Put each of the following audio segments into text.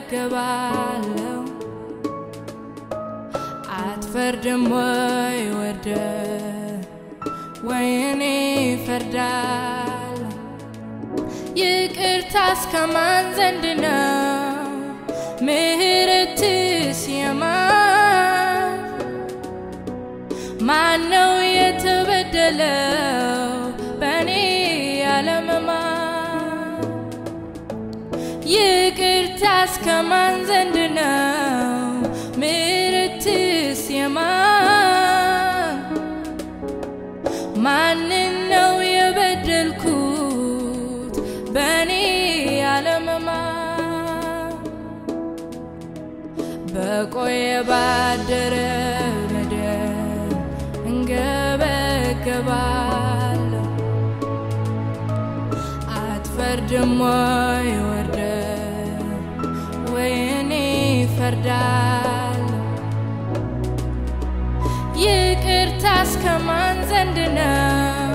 እንገበገባለሁ አትፈርድም ወይ ወርደ ወይኔ ፈርዳል ይቅርታ እስከማን ዘንድ ነው ምህረትስ የማን ማን ነው የተበደለው በእኔ ያለመማር ይቅርታ እስከማን ዘንድ ነው ምህረትስ የማን ማንን ነው የበደልኩት በእኔ ያለመማር በቆየ ባደረ በደል እንገበገባለሁ አትፈርድም ወይ ወርደ ወይኔ ፈርዳለሁ ይቅርታ እስከማን ዘንድ ነው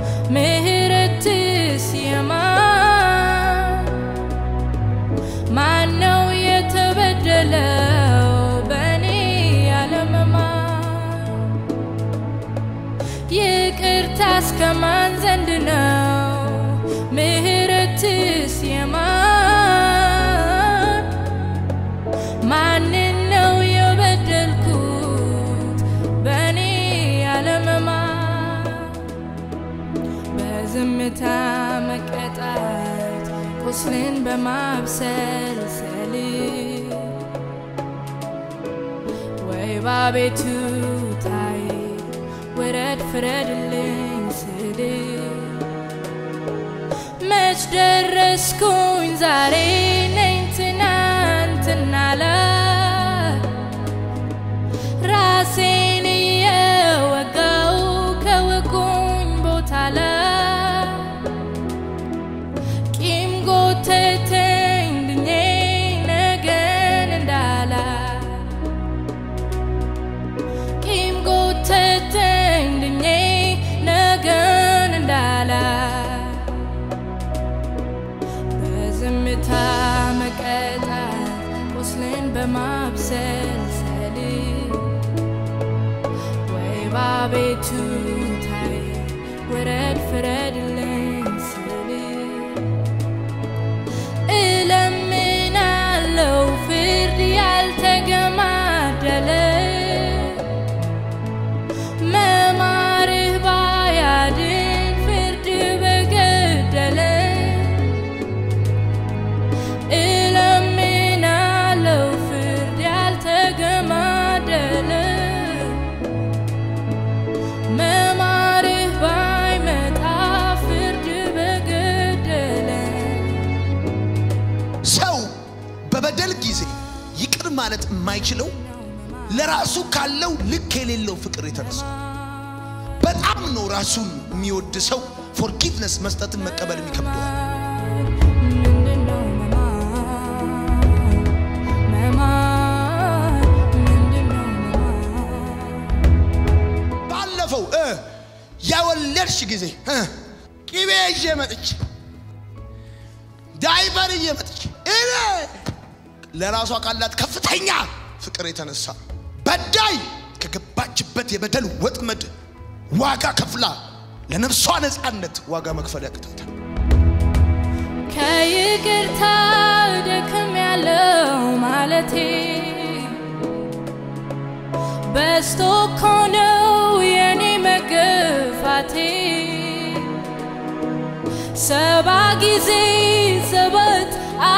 ምህረትስ የማን ማን ነው የተበደለው በእኔ ያለመማር ይቅርታ እስከማን ዘንድ ነው ምህረትስ የማን ማንን ነው የበደልኩት በእኔ ያለመማር በዝምታ መቀጣት ቁስልን በማብሰልሰል ወይ ባቤቱ ታይ ውረድ ፍረድልኝ ስል መች ደረስኩኝ ዛሬ ነኝ ትናንትና ላይ ራሴን እየወጋው ከወጉኝ ቦታ ላይ ቂም ጎተተኝ ድኜ ነገን እንዳላ ቂም ጎተተኝ ድኜ ነገን እንዳላ በዝምታ መቀጣት ቁስልን በማብሰልሰል ወይ ባቤቱ ታይ ውረድ ፍረድልኝ ስል እለምናለው ፍርድ ያልተገማደለ መማርህ ባያድን ፍርድ በገደለ እለምናለው ፍርድ ያልተገማደለ መማርህ ባይመጣ ፍርድ በገደለ ሰው በበደል ጊዜ ይቅር ማለት የማይችለው ለራሱ ካለው ልክ የሌለው ፍቅር የተነሳ በጣም ነው ራሱን የሚወድ ሰው ፎርጊቭነስ መስጠትን መቀበል የሚከብደዋል። ምንድነው መማር? መማር ምንድነው መማር? ባለፈው እ የወለድሽ ጊዜ እ ቅቤ ይዤ መጥቼ ዳይፐር ይዤ መጥቼ እኔ ለራሷ ካላት ከፍተኛ ፍቅር የተነሳ በዳይ ከገባችበት የበደል ወጥመድ ዋጋ ከፍላ ለነፍሷ ነፃነት ዋጋ መክፈል ያቅታታል። ከይቅርታ ደክም ያለው ማለቴ በስቶ እኮ ነው የኔ መገፋቴ ሰባ ጊዜ ሰባት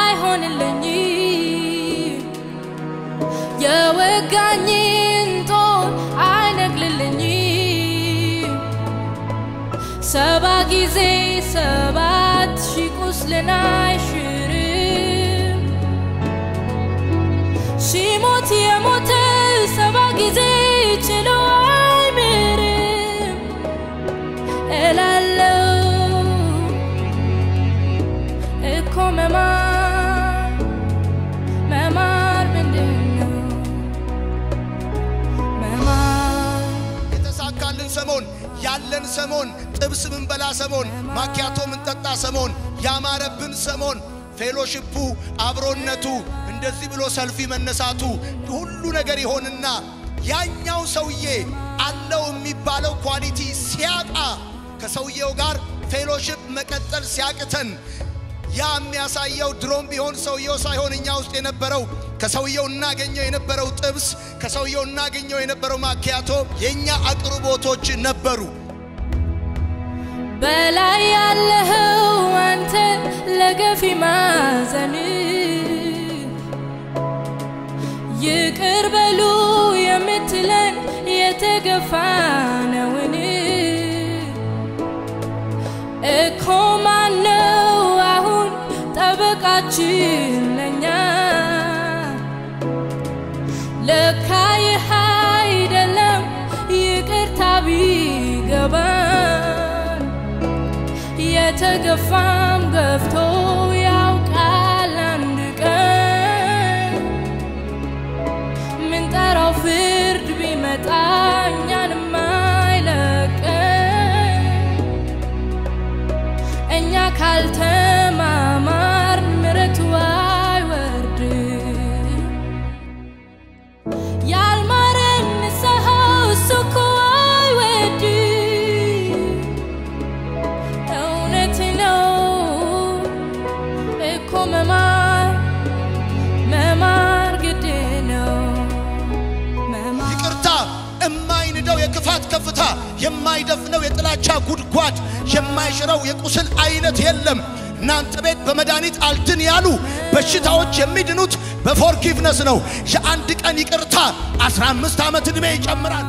አይሆንልኝም የወጋኝን ጦር አይነቅልልኝም ሰባ ጊዜ ሰባት ሺህ ቁስልን አይሽርም ሲሞት የሞተ ሰባ ጊዜ ችሎ አይምርም እላለው እኮ መማር መማር ምንድን ነው መማር የተሳካልን ሰሞን ያለን ሰሞን ጥብስ ምንበላ ሰሞን ማኪያቶ ምንጠጣ ሰሞን ያማረብን ሰሞን ፌሎሽፑ አብሮነቱ እንደ እንደዚህ ብሎ ሰልፊ መነሳቱ ሁሉ ነገር ይሆንና ያኛው ሰውዬ አለው የሚባለው ኳሊቲ ሲያጣ ከሰውየው ጋር ፌሎሽፕ መቀጠል ሲያቅተን ያ የሚያሳየው ድሮም ቢሆን ሰውየው ሳይሆን እኛ ውስጥ የነበረው ከሰውየው እናገኘው የነበረው ጥብስ ከሰውየው እናገኘው የነበረው ማኪያቶ የእኛ አቅርቦቶች ነበሩ። በላይ ያለኸው አንተ ለገፊ ማዘን ይቅር በሉ የምትለን የተገፋ ነውን? እኮ ማነው አሁን ጠበቃችን ለኛ? ለካ ይህ አይደለም ይቅርታ ቢገባን የተገፋም ገፍቶ ያውቃል አንድ ቀን ምንጠራው ፍርድ ቢመጣ እኛንም አይለቀን እኛ ካልተማማርን ምሕረቱ አይወርድም። ያልማረን ንስሐው እሱ እኮ አይወድም። እውነት ነው እኮ መማር መማር ግድ ነው መማር ይቅርታ የማይንደው የክፋት ከፍታ፣ የማይደፍነው የጥላቻ ጉድጓድ፣ የማይሽረው የቁስል አይነት የለም። እናንተ ቤት በመድኃኒት አልድን ያሉ በሽታዎች የሚድኑት በፎርጊቭነስ ነው። የአንድ ቀን ይቅርታ 15 ዓመት ዕድሜ ይጨምራል።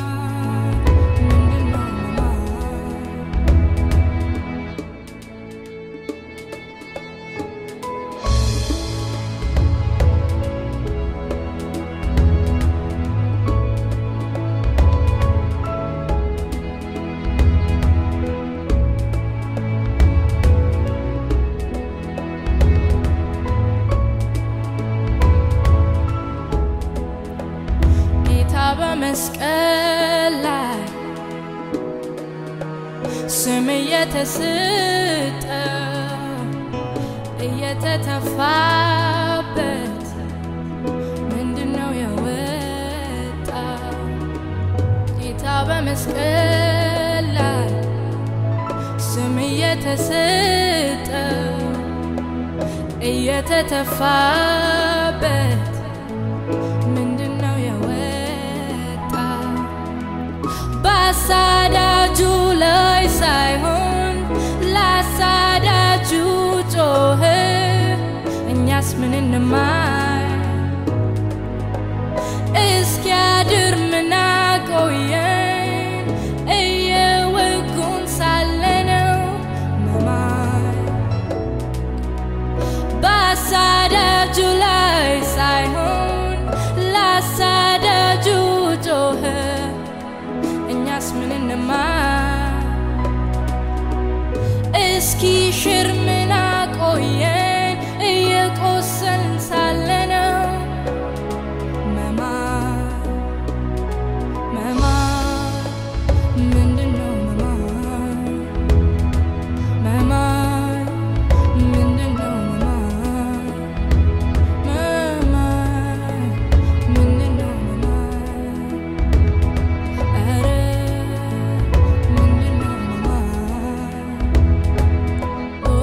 ጌታ በመስቀል ላይ ስም እየተሰጠ እየተተፋበት ምንድነው የወጣ ጌታ በመስቀል ላይ ስም እየተሰጠ እየተተፋበት ምንድነው የወጣ በአሳዳጁ ላይ ሳይሆን ለአሳዳጁ ጮኸ። እኛስ ምን እንማር? እስኪያድር ምን አቆየን? እየወጉን ሳለነው መማር በአሳዳጁ ላይ ሳይሆን ለአሳዳጁ ጮኸ። እኛስ ምን እንማር? እስኪ ሽር ምን አቆየን? እየቆሰልን ሳለነው መማር መማር ምንድነው መማር መማር ምንድነው መማር መማር ምንድነው መማር ኧረ ምንድነው መማር ኦ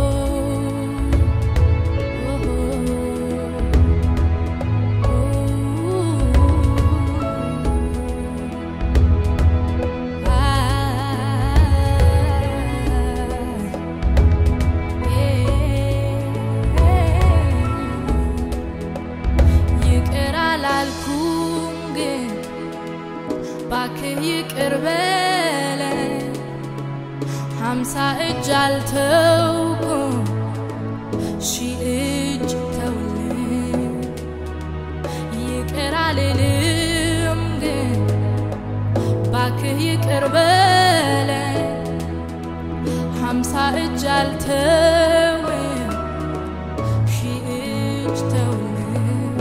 ይቅር አላልኩም ግን ባክህ ይቅር በለን ሀምሳ እጅ አልተውኩም ሺህ እጅ ተውልን ይቅር አልልም ግን ባክህ ይቅር በለን ሀምሳ እጅ አልተውም ሺህ እጅ ተውልን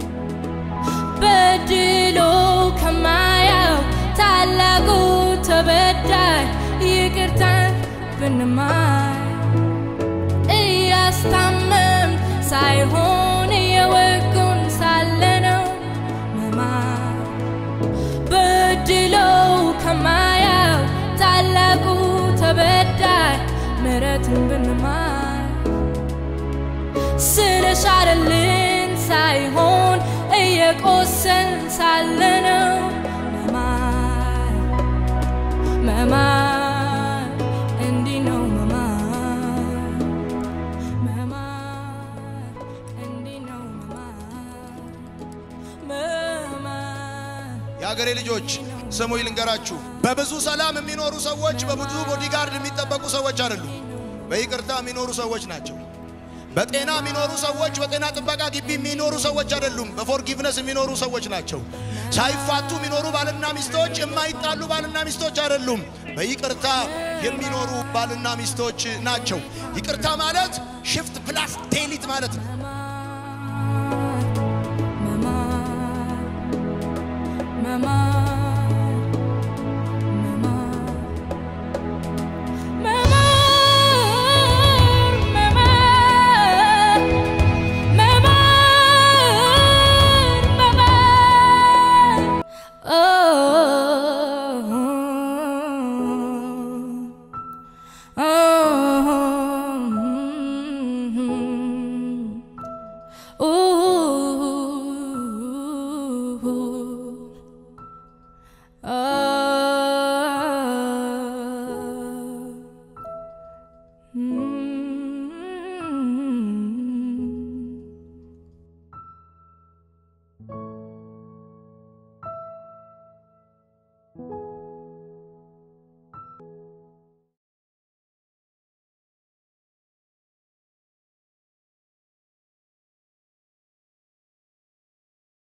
በድሎ ከማያው ታላቁ ተበዳይ ይቅርታን ብንማር እያስታመም ሳይሆን እየወጉን ሳ ቆሰን ሳለነው መማር መማር እንዲህ ነው መማር መማር እንዲህ ነው መማር መማር የአገሬ ልጆች ስሙ ልንገራችሁ፣ በብዙ ሰላም የሚኖሩ ሰዎች በብዙ ቦዲጋርድ የሚጠበቁ ሰዎች አይደሉም። በይቅርታ የሚኖሩ ሰዎች ናቸው። በጤና የሚኖሩ ሰዎች በጤና ጥበቃ ግቢ የሚኖሩ ሰዎች አይደሉም። በፎርጊቭነስ የሚኖሩ ሰዎች ናቸው። ሳይፋቱ የሚኖሩ ባልና ሚስቶች የማይጣሉ ባልና ሚስቶች አይደሉም። በይቅርታ የሚኖሩ ባልና ሚስቶች ናቸው። ይቅርታ ማለት ሽፍት ፕላስ ቴሊት ማለት ነው።